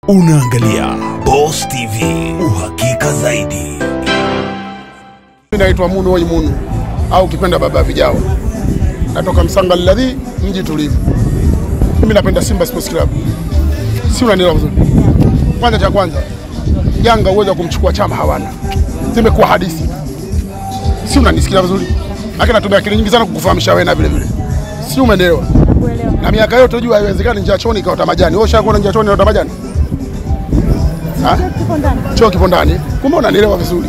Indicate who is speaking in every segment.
Speaker 1: Unaangalia Boss TV, uhakika zaidi.
Speaker 2: Mimi naitwa Munu Wai Munu au ukipenda baba vijao, natoka Msanga Liladhi, mji tulivu. Mimi napenda Simba Sports Club, si unanielewa vizuri? Kwanza cha kwanza, Yanga uwezo wa kumchukua Chama hawana, zimekuwa hadithi, si unanisikia vizuri? Lakini natumia akili nyingi sana kukufahamisha wewe na vile vile, si umeelewa? Na miaka yote jua haiwezekani njia chooni ikaota majani. Wewe ushakuona njia chooni inaota majani? Ha? Choo kipo ndani. Kumbe unanielewa vizuri.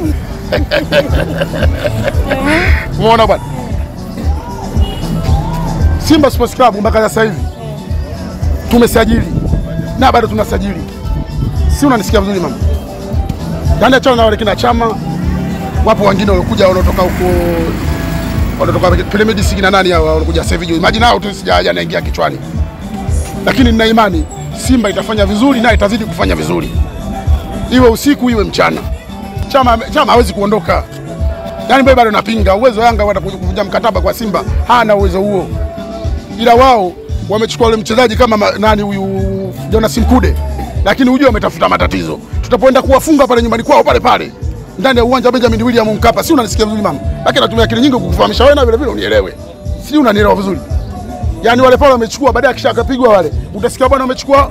Speaker 2: Umeona bwana? Simba Sports Club mpaka sasa hivi tumesajili na bado tunasajili, si unanisikia vizuri mama? Yaani achana na wale kina Chama, wapo wengine walikuja wanaotoka huko wanatoka Pyramid Sigi na nani hao wanakuja sasa hivi, imagine hao tu sijaja naingia kichwani, lakini nina imani Simba itafanya vizuri na itazidi kufanya vizuri, iwe usiku iwe mchana. Chama Chama hawezi kuondoka, yaani mimi bado napinga uwezo wa Yanga wata kuvunja mkataba kwa Simba, hana uwezo huo, ila wao wamechukua ule mchezaji kama ma- nani huyu Jonas Mkude, lakini hujua wametafuta matatizo. Tutapoenda kuwafunga pale nyumbani kwao pale pale ndani ya uwanja wa Benjamin William Mkapa, si unanisikia vizuri mama? Lakini natumia akili nyingi kukufahamisha wewe na vile vile unielewe, si unanielewa vizuri? Yaani wale pale wamechukua, baadaye kisha akapigwa wale, utasikia bwana wamechukua,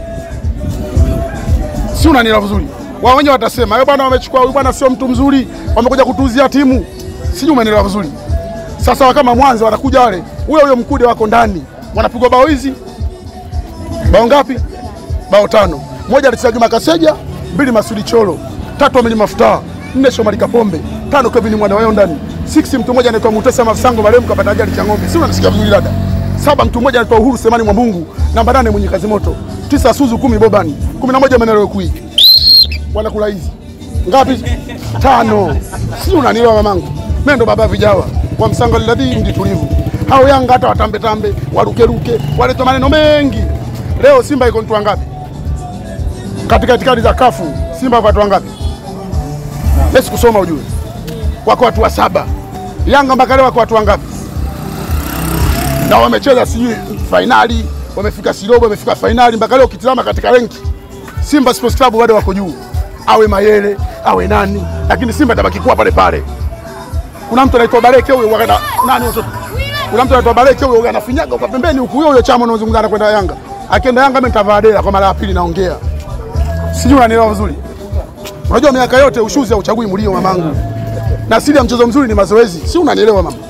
Speaker 2: si unanielewa vizuri? Wao wenyewe watasema wewe bwana, wamechukua huyu bwana sio mtu mzuri, wamekuja kutuuzia timu, sijui umenielewa vizuri. Sasa kama Mwanza wanakuja wale, huyo huyo Mkude wako ndani, wanapigwa bao hizi, bao ngapi? Bao tano. Moja alicheza Juma Kaseja, mbili Masudi Cholo, tatu Amini Mafuta, nne Shomari Kapombe, tano Kevin Mwana wao ndani, six mtu mmoja anaitwa Mutesa Masango marehemu kapata ajali cha ng'ombe, si unanisikia vizuri dada? Saba mtu mmoja anaitwa Uhuru Semani Mwambungu, namba nane mwenye kazi moto, tisa Suzu, kumi Bobani, kumi na moja Menero Kui. Wanakula hizi ngapi? hizi? Tano. Si unanielewa mamangu? Mimi ndo baba vijawa wa Msanga Liladhi, mji tulivu. Hao Yanga hata watambe tambe, warukeruke, waleta maneno mengi. Leo Simba iko mtu wangapi? Katika itikadi za kafu Simba wako watu wangapi? Lesi kusoma ujue, wako watu wa saba. Yanga mpaka leo wako watu wangapi? Na wamecheza sijui fainali, wamefika sirobo, wamefika fainali mpaka leo. Ukitizama katika renki Simba Sports Club bado wako juu, awe Mayele awe nani, lakini Simba itabaki kuwa pale pale. Kuna mtu anaitwa Bareke huyo wakana nani watoto, kuna mtu anaitwa Bareke huyo anafinyaga kwa pembeni huku, huyo huyo chama unaozungumza anakwenda Yanga, akienda Yanga mimi nitavaa dela kwa mara ya pili, naongea sijui unanielewa vizuri. Unajua miaka yote ushuzi hauchagui mlio mamangu, na siri ya mchezo mzuri ni mazoezi, si unanielewa mama?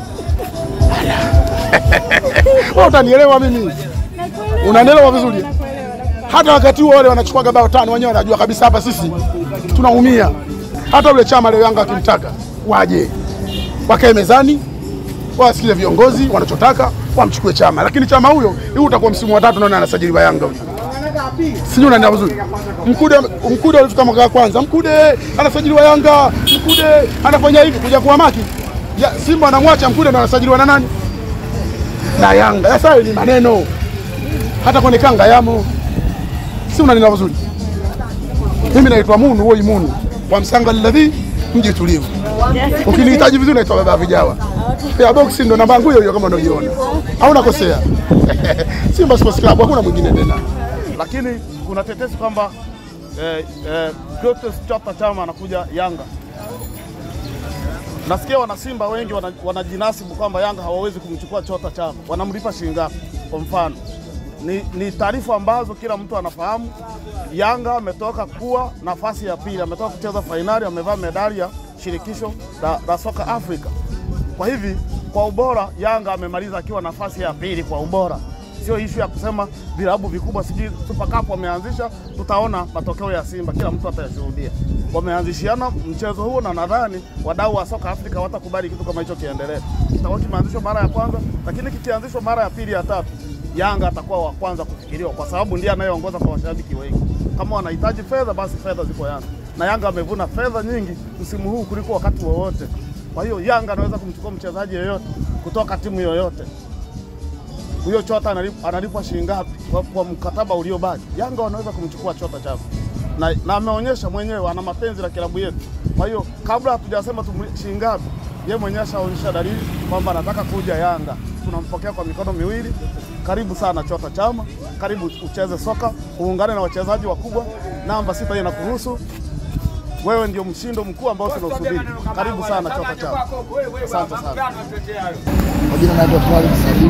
Speaker 2: Wewe utanielewa mimi, unanielewa vizuri. Hata wakati huo wale wanachukua bao tano, wenyewe wanajua kabisa hapa sisi tunaumia. Hata ule chama leo Yanga akimtaka waje wakae mezani, wasikize viongozi wanachotaka, wamchukue chama. Lakini chama huyo, huu utakuwa msimu wa tatu naona anasajiliwa Yanga huyo sijui unaenda vizuri. Mkude Mkude alifika mwaka wa kwanza, Mkude anasajiliwa Yanga, Mkude anafanya hivi kuja kuwa maki ya, Simba anamwacha Mkude ndo anasajiliwa na nani? Na Yanga. Sasa hayo ni maneno, hata kwenye kanga yamo, si unanena vizuri. Mimi naitwa Munu Woi Munu wa Msanga Liladhi, mji tulivu. Ukinihitaji vizuri naitwa baba vijawa. Ya boxi ndo namba yangu hiyo hiyo kama unaiona. Hauna kosea. Simba Sports Club hakuna mwingine tena.
Speaker 3: lakini kuna tetesi kwamba eh, eh, Clatous Chapa Chama anakuja Yanga. Nasikia wanasimba wengi wana- wanajinasibu kwamba Yanga hawawezi kumchukua Chota Chama, wanamlipa shilingi ngapi? Kwa mfano ni, ni taarifa ambazo kila mtu anafahamu. Yanga ametoka kuwa nafasi ya pili, ametoka kucheza fainali, amevaa medali ya shirikisho la, la soka Afrika. Kwa hivi kwa ubora Yanga amemaliza akiwa nafasi ya pili kwa ubora, sio ishu ya kusema vilabu vikubwa sijui Super Cup wameanzisha. Tutaona matokeo ya Simba, kila mtu atayashuhudia. Wameanzishiana mchezo huo, na nadhani wadau wa soka Afrika hawatakubali kitu kama hicho kiendelee. Kitakuwa kimeanzishwa mara ya kwanza, lakini kikianzishwa mara ya pili, ya tatu, Yanga atakuwa wa kwanza kufikiriwa, kwa sababu ndiye anayeongoza kwa mashabiki wengi. Kama wanahitaji fedha, basi fedha ziko Yanga, na Yanga amevuna fedha nyingi msimu huu kuliko wakati wowote. Kwa hiyo Yanga anaweza kumchukua mchezaji yeyote kutoka timu yoyote. Huyo Chota analip- analipwa shilingi ngapi kwa, kwa mkataba uliobaki? Yanga wanaweza kumchukua Chota Chama na, na ameonyesha mwenyewe ana mapenzi na kilabu yetu. Kwa hiyo kabla hatujasema tu shilingi ngapi, yeye mwenyewe ashaonyesha dalili kwamba anataka kuja Yanga. tunampokea kwa mikono miwili. Karibu sana Chota Chama, karibu ucheze soka, uungane na wachezaji wakubwa. Namba sita hiyo inakuhusu wewe, ndio mshindo mkuu ambao tunausubiri. Karibu sana Chota Chama, asante sana.
Speaker 4: Kwa jina naitwa Twalib Salim.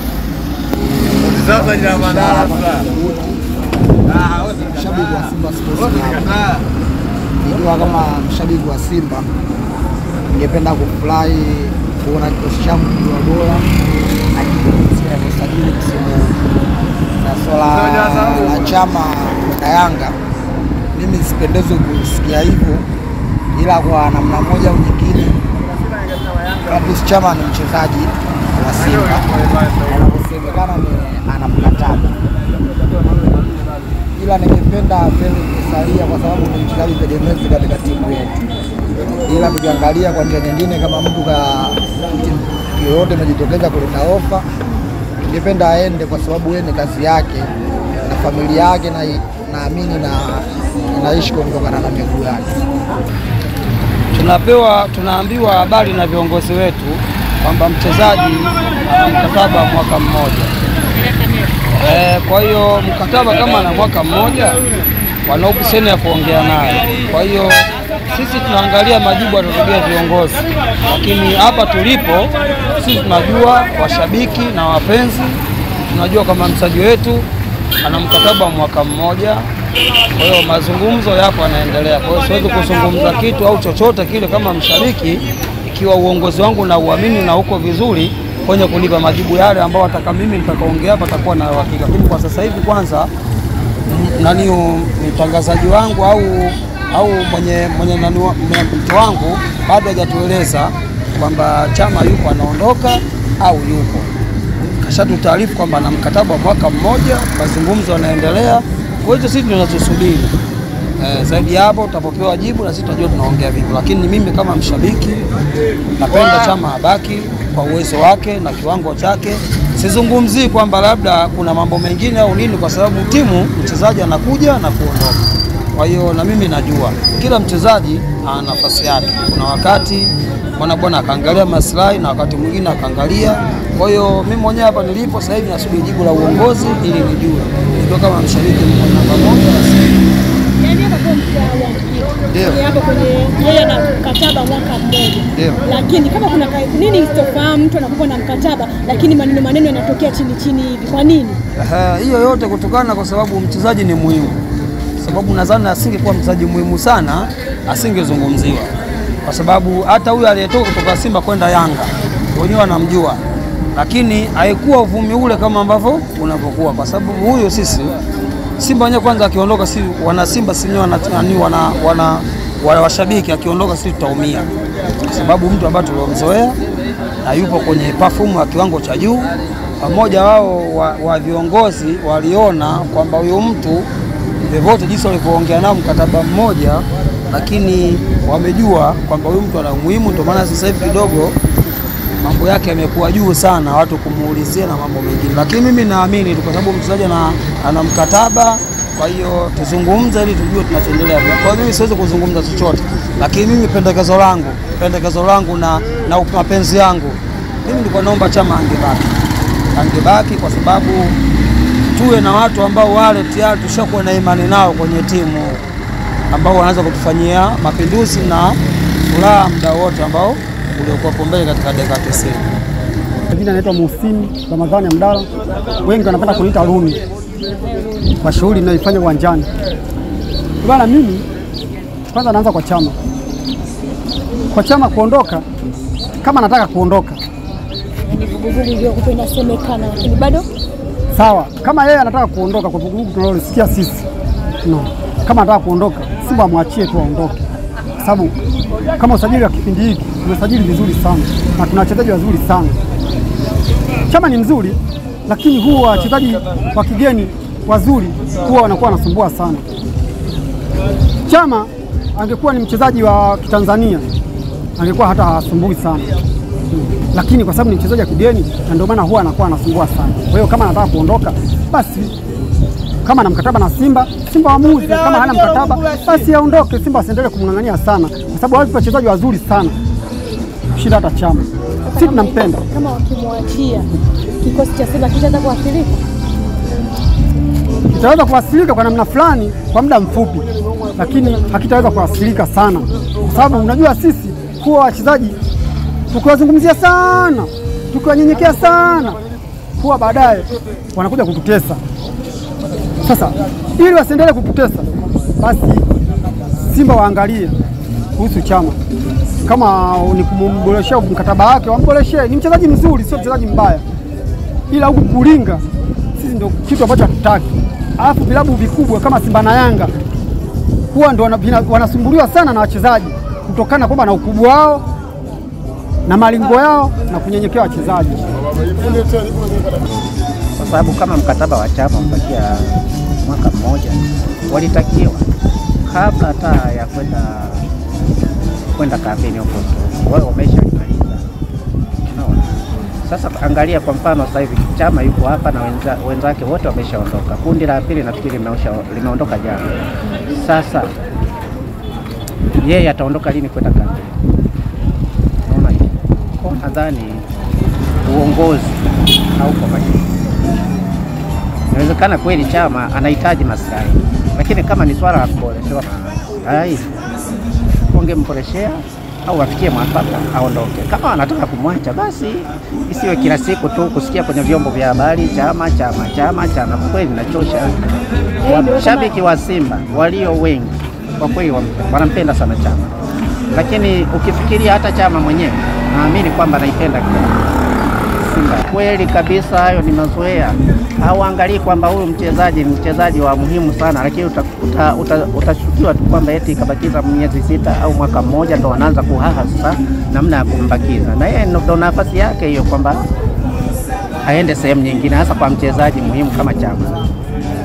Speaker 4: Mshabiki wa Simba Sports Club. Nikiwa kama mshabiki wa Simba, ningependa kufurahi kuona kikosi changu kikiwa bora na jinsi inavyosajili msimu huu. Na swala la chama na Yanga, mimi sipendezwi kusikia hivyo, ila kwa namna moja au nyingine Clatous Chama ni mchezaji wa Simba, anavyosemekana ni ana mkataba, ila ningependa apende kusalia kwa sababu ni mchezaji tegemezi katika timu yetu, ila tukiangalia kwa njia nyingine, kama mtu ka timu yoyote imejitokeza kuleta ofa, ningependa aende kwa sababu yeye ni kazi yake na familia yake, na naamini na inaishi kutokana na miguu yake.
Speaker 5: tunapewa tunaambiwa habari na viongozi wetu kwamba mchezaji ana mkataba wa mwaka mmoja. E, kwa hiyo mkataba kama ana mwaka mmoja, wana option ya kuongea naye. Kwa hiyo sisi tunaangalia majibu yatatokea viongozi, lakini hapa tulipo sisi tunajua washabiki na wapenzi, tunajua kama mchezaji wetu ana mkataba wa mwaka mmoja. Kwa hiyo mazungumzo yapo yanaendelea. Kwa hiyo siwezi kuzungumza kitu au chochote kile kama mshabiki, ikiwa uongozi wangu na uamini na uko vizuri kwenye kunipa majibu yale ambao ataka mimi nitakaongea hapa atakuwa na uhakika. Lakini kwa sasa hivi kwanza m- nani u- mtangazaji wangu au au mwenye mwenye nani wa- mwenye mtu wangu bado hajatueleza kwamba chama yupo anaondoka au yupo kashatutaarifu kwamba ana mkataba wa mwaka mmoja, mazungumzo yanaendelea. Kwa hiyo sisi tunachosubiri eh, zaidi ya hapo tutapopewa jibu na sisi tutajua tunaongea vipi, lakini mimi kama mshabiki napenda chama abaki kwa uwezo wake na kiwango chake. Sizungumzii kwamba labda kuna mambo mengine au nini, kwa sababu timu mchezaji anakuja na kuondoka. Kwa hiyo na mimi najua kila mchezaji ana nafasi yake. Kuna wakati mwana bwana akaangalia maslahi na wakati mwingine akaangalia. Kwa hiyo mimi mwenyewe hapa nilipo sasa hivi nasubiri jibu la uongozi ili nijue nikiwa kama mshabiki mko namba moja na Simba.
Speaker 6: Yaani hapa kwa mkoa wa Mtwara.
Speaker 4: Ndio.
Speaker 6: Ni hapo kwenye yeye ana mkataba mwaka mmoja.
Speaker 4: Ndio.
Speaker 6: Lakini kama kuna ka, nini isitofahamu mtu anakuwa na mkataba lakini maneno maneno yanatokea chini chini hivi. Kwa nini?
Speaker 5: Ehe, hiyo yote kutokana kwa sababu mchezaji ni muhimu, sababu nadhani asingekuwa mchezaji muhimu sana asingezungumziwa, kwa sababu hata huyu aliyetoka kutoka Simba kwenda Yanga wenyewe wanamjua, lakini haikuwa uvumi ule kama ambavyo unavyokuwa, kwa sababu huyo sisi Simba wenyewe kwanza akiondoka, si wana Simba si wenyewe wana, wana, wana, wana, wana washabiki akiondoka, sisi tutaumia, kwa sababu mtu ambaye tuliomzoea na yupo kwenye perform ya kiwango cha juu pamoja wao wa, wa viongozi waliona kwamba huyu mtu vyovyote jinsi walivyoongea nao mkataba mmoja, lakini wamejua kwamba huyu mtu ana umuhimu. Ndio maana sasa hivi kidogo mambo yake yamekuwa juu sana, watu kumuulizia na mambo mengine, lakini mimi naamini tu kwa sababu mchezaji ana, ana mkataba. Kwa hiyo tuzungumze ili tujue tunachoendelea. Kwa hiyo mimi siwezi kuzungumza chochote, lakini mimi pendekezo langu pendekezo langu na, na mapenzi yangu mimi nilikuwa naomba chama angebaki angebaki kwa sababu tuwe na watu ambao wale tayari tushakuwa na imani nao kwenye timu ambao wanaweza kutufanyia mapinduzi na furaha muda wote ambao uliokuwa mbele katika dakika 90.
Speaker 7: Jina naitwa Muhsini Ramadhani Abdalla, wengi wanapenda kuniita Rumi kwa shughuli ninayoifanya uwanjani. Bana, mimi kwanza naanza kwa chama. Kwa chama kuondoka, kama nataka kuondoka
Speaker 6: Ni vuguvugu iliyokuwa inasemekana lakini bado
Speaker 7: sawa, kama yeye anataka kuondoka kwa vuguvugu tunalolisikia sisi no. Kama anataka kuondoka, Simba amwachie tu aondoke, kwa sababu kama usajili wa kipindi hiki tumesajili vizuri sana na tuna wachezaji wazuri sana. Chama ni mzuri, lakini huwa wachezaji wa kigeni wazuri huwa wanakuwa wanasumbua sana. Chama angekuwa ni mchezaji wa Kitanzania angekuwa hata hasumbui sana lakini kwa sababu ni mchezaji wa kigeni na ndio maana huwa anakuwa anasumbua sana. Kwa hiyo kama anataka kuondoka, basi kama ana mkataba na Simba, Simba waamuzi. Kama hana mkataba, basi aondoke. Simba asiendelee kumng'ang'ania sana, kwa sababu wapo wachezaji wazuri sana. kushinda hata Chama. Sisi tunampenda.
Speaker 6: Kama wakimwachia kikosi cha Simba kitaweza kuathirika.
Speaker 7: kitaweza kuwasilika kwa namna fulani kwa muda mfupi, lakini hakitaweza kuwasilika sana, kwa sababu unajua sisi kuwa wachezaji tukiwazungumzia sana, tukiwanyenyekea sana, huwa baadaye wanakuja kututesa. Sasa ili wasiendelee kututesa, basi Simba waangalie kuhusu Chama, kama ni kumboreshea mkataba wake, wamboreshee. Ni mchezaji mzuri, sio mchezaji mbaya, ila huku kulinga sisi ndio kitu ambacho hatutaki. Alafu vilabu vikubwa kama Simba na Yanga huwa ndio wana- vina- wanasumbuliwa sana na wachezaji kutokana kwamba na ukubwa wao na malingo yao na kunyenyekea wachezaji.
Speaker 8: kwa sababu kama mkataba wa chama umebakia mwaka mmoja, walitakiwa kabla hata ya kwenda kwenda kampeni huko tu wao wameshamaliza. Unaona? Sasa angalia kwa mfano sasa hivi chama yuko hapa na wenza, wenzake wote wameshaondoka. Kundi la pili nafikiri limeosha- limeondoka jana. Sasa yeye ataondoka lini kwenda kampeni? Unaona hiyo? Kwa hiyo nadhani uongozi hauko makini. Inawezekana kweli chama anahitaji maslahi, lakini kama ni swala la kuboreshewa, hai wangemboreshea au wafikie mwafaka aondoke. Kama wanataka kumwacha, basi isiwe kila siku tu kusikia kwenye vyombo vya habari chama chama chama chama. Kwa kweli inachosha. Washabiki wa Simba walio wengi kwa kweli wam- wanampenda sana chama, lakini ukifikiria hata chama mwenyewe naamini kwamba anaipenda Simba. Kweli kabisa, hayo ni mazoea. Hauangalii kwamba huyu mchezaji ni mchezaji wa muhimu sana, lakini utashukiwa uta, uta, utashukiwa tu kwamba eti kabakiza miezi sita au mwaka mmoja, ndo wanaanza kuhaha sasa namna ya kumbakiza, na yeye ndo nafasi yake hiyo kwamba aende sehemu nyingine, hasa kwa mchezaji muhimu kama Chama.